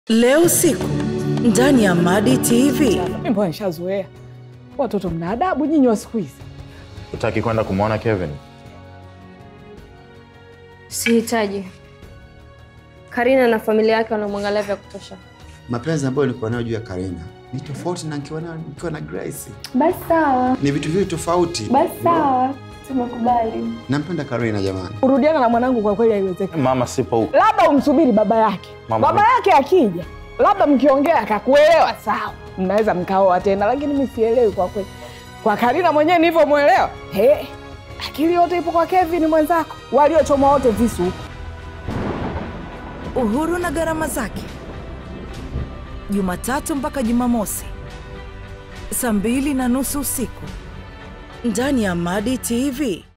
Leo usiku ndani ya Madi TV. Mimi mbona nishazoea. Watoto mna adabu nyinyi wa siku hizi. Utaki kwenda kumwona Kevin? Sihitaji. Karina na familia yake wanamwangalia vya kutosha. Mapenzi ambayo nilikuwa nayo juu ya Karina ni tofauti na nikiwa nayo nikiwa na Grace. Basi sawa, Ni vitu viwili tofauti. basi sawa, tumekubali. Nampenda Karina jamani. Kurudiana na mwanangu kwa kweli haiwezekani. Mama sipo huko. Labda umsubiri baba yake. Mama, baba yake akija, labda mkiongea akakuelewa, sawa, mnaweza mkaoa tena, lakini mi sielewi kwa kweli. Kwa Karina mwenyewe nilivyomwelewa, he, akili yote ipo kwa Kevin mwenzako, waliochomwa wote visu huko. Uhuru na gharama zake, Jumatatu mpaka Jumamosi saa mbili na nusu usiku ndani ya Madi TV.